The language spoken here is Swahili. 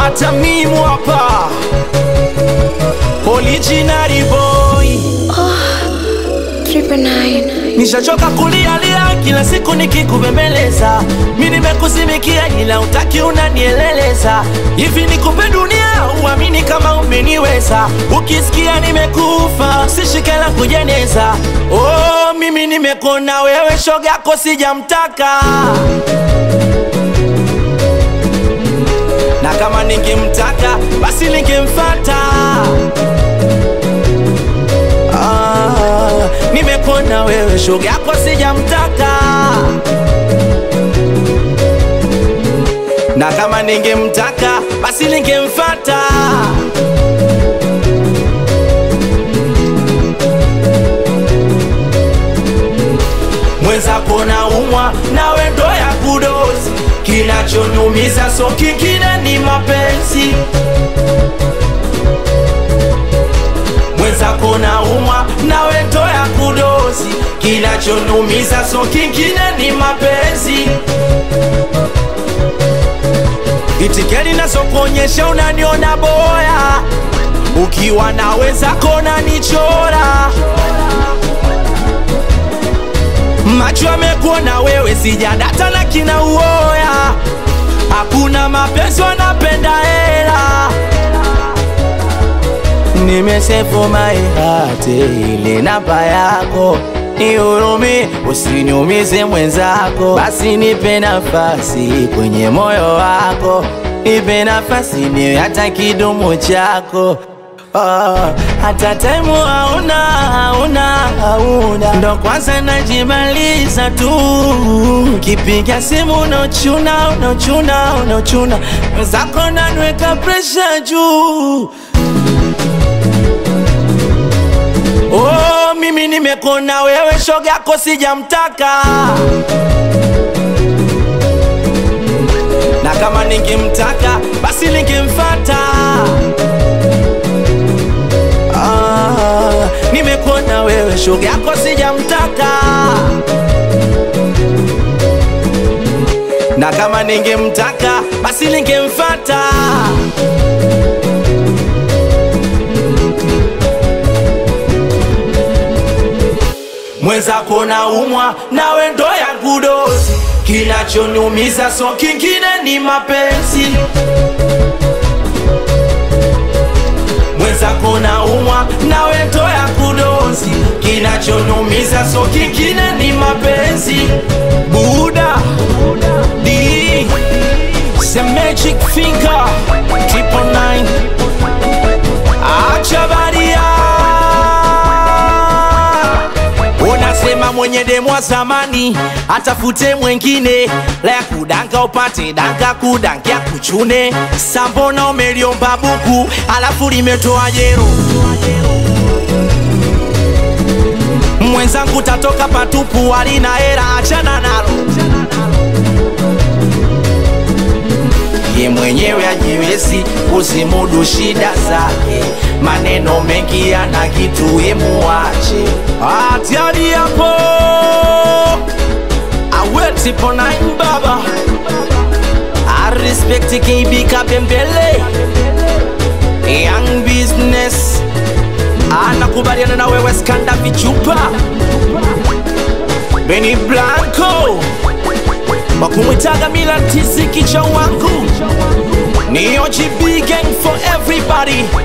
hata mimu hapa original boy Triple nine. nishachoka kulialia kila siku nikikubembeleza mi nimekuzimikia ila utaki unanieleleza hivi nikupe dunia uamini kama umeniweza ukisikia nimekufa sishikela kujeneza oh, mimi nimekona wewe shoga yako sijamtaka na kama ningemtaka basi ningemfata ah, nimekona wewe shoga yako sijamtaka na kama ningemtaka basi ningemfata mwenzako na umwa nawe ndo ya kudozi kinachonyumiza so kingine ni mapenzi mwenzako na umwa nawe ndo ya kudozi kinachonyumiza so kingine ni mapenzi itikeli nazokuonyesha unaniona boya ukiwa na wenzako nanichora macho amekuona wewe sijadata na kina uoya hakuna mapenzi wanapenda hela nimesefu maihate ile namba yako nihurumi usiniumize mwenzako basi nipe nafasi kwenye moyo wako nipe nafasi niwe hata kidumu chako Oh, hata taimu hauna hauna hauna ndo kwanza najimaliza tu kipiga simu unochuna unochuna unochuna zako nanweka presha juu oh, mimi nimekona wewe shoga yako sijamtaka na kama ningemtaka basi ningemfata ah, nimekuona wewe shoga yako sijamtaka na kama ningemtaka basi ningemfata mwenzako na umwa nawe ndo ya kudozi kinachoniumiza so kingine ni mapenzi mwenzako na umwa nawe ndo ya kudozi kinachoniumiza so kingine ni mapenzi buda d the magic finger triple nine acha baria unasema mwenye demu wa zamani atafute mwengine la ya kudanka upate danka kudankia kuchune sambona umeliomba buku alafu limetoa jero mwenzangu tatoka patupu alina hera achana nalo ye mwenyewe ajiwezi kuzimudu shida zake maneno mengi yana kitu emuache atiari yapo awetiponain baba arespekti KB Kabembele Young business anakubaliana na wewe skanda vichupa Beni Blanco wakumwitaga Milan tisi kicha wangu ni OGB gang for everybody